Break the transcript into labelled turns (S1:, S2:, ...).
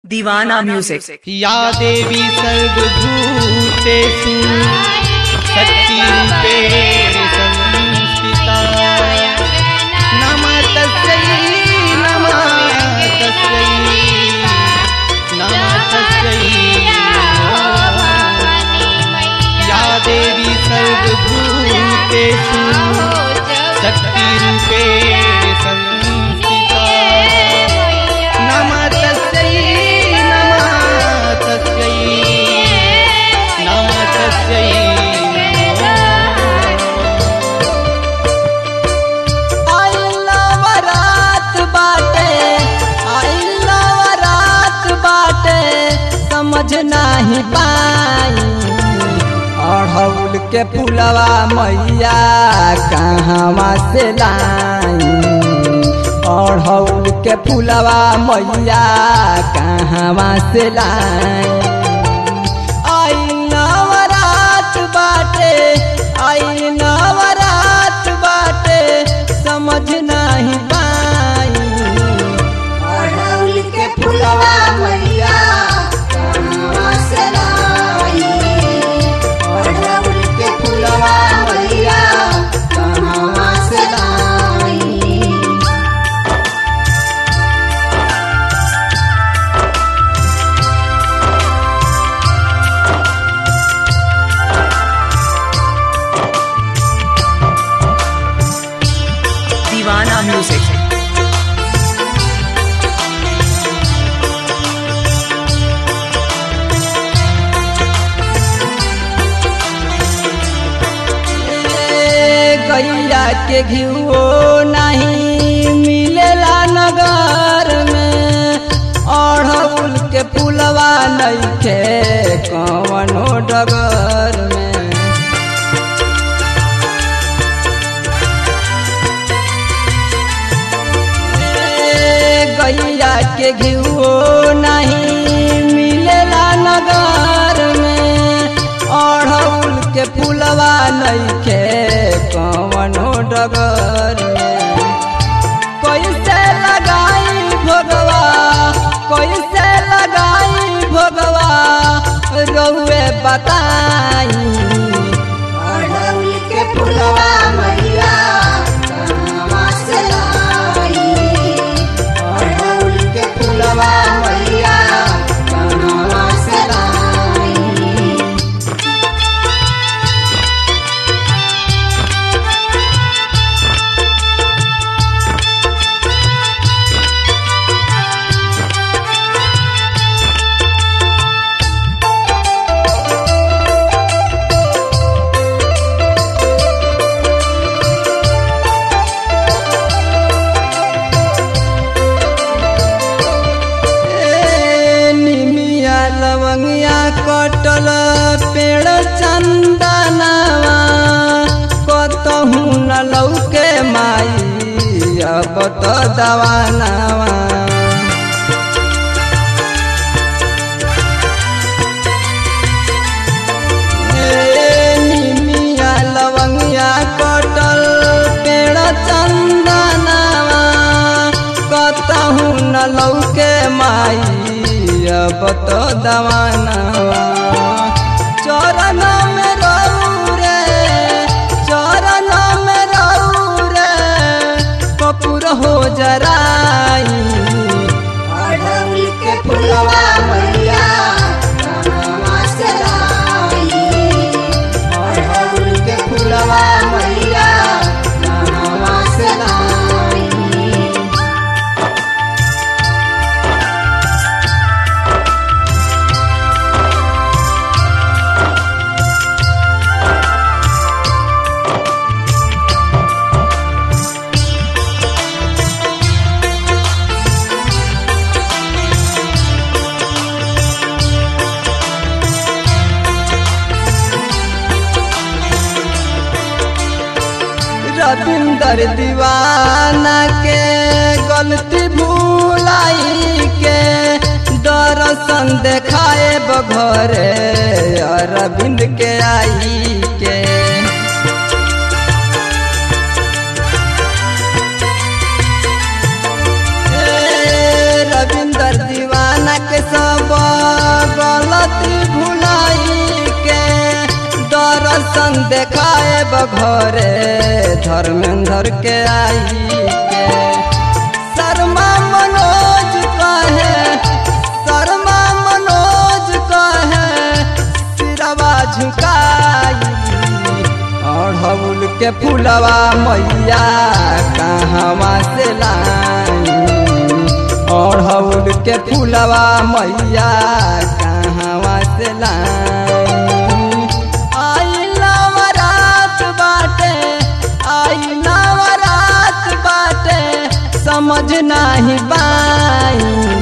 S1: दीवाना म्यूजिक
S2: या देवी सर्वभूतेषु शक्तिरूपेण संस्थिता नमः तस्यै नमः तस्यै नमः तस्यै या देवी सर्वभूतेषु शक्तिरूपेण संस्थिता नमः तस्यै नमः तस्यै नमः तस्यै
S3: आइलवरात बाटे आइलवरात बाटे समझ नाही पाई अढ़ौल के पुलवा मैया कहवा से लाई अढ़ौल के पुलवा मैया कहवा से लाई आई नवरात बाटे आई नवरात बाटे समझ नहीं पाई
S4: अड़हुल के फुलवा मैया कहवा से लाई अड़हुल के फुलवा मैया कहवा से लाई
S1: दीवाना म्यूजिक
S3: ए, गैया के घियो नहीं मिलेला नगर में अढ़ौल के पुलवा नइखे कवनो डगर में ए, गैया के घियो नहीं मिलेला नगर में अढ़ौल के पुलवा नइखे कवनो डगर में कैसे लगाई भोगवा कैसे लगाई भोगवा रहुए बताई
S4: अड़हुल के फुलवा मैया कहवा से लाई अड़हुल के फुलवा मैया कहवा से लाई
S3: ए, निमिया लवंगिया कटल पेड़ चंदनवा कतहू न लौके माई अब तो दवानवा ए, निमिया लवंगिया कटल पेड़ चंदनवा कतहू न लौके माई अब तो दवानवा चरण में रहू रे चरण में रहू रे कपूर हो जराई
S4: अड़हुल के फुलवा मैया कहवा से लाई अड़हुल के फुलवा मैया कहवा से लाई
S3: रविंदर दीवाना के गलती भूलाई के दर्शन देखाए बघरे अरविंद के आई के ए, रविंदर दीवाना के घरे धर्मेंद्र के आई के शर्मा मनोज कहे शर्मा मनोज कहे सिरवा झुकाई अढ़ौल के फुलवा मैया कहवा से लाई अढ़ौल के फुलवा मैया कहवा से लाई आई नवरात बाटे आई नवरात बाटे समझ नाही बाई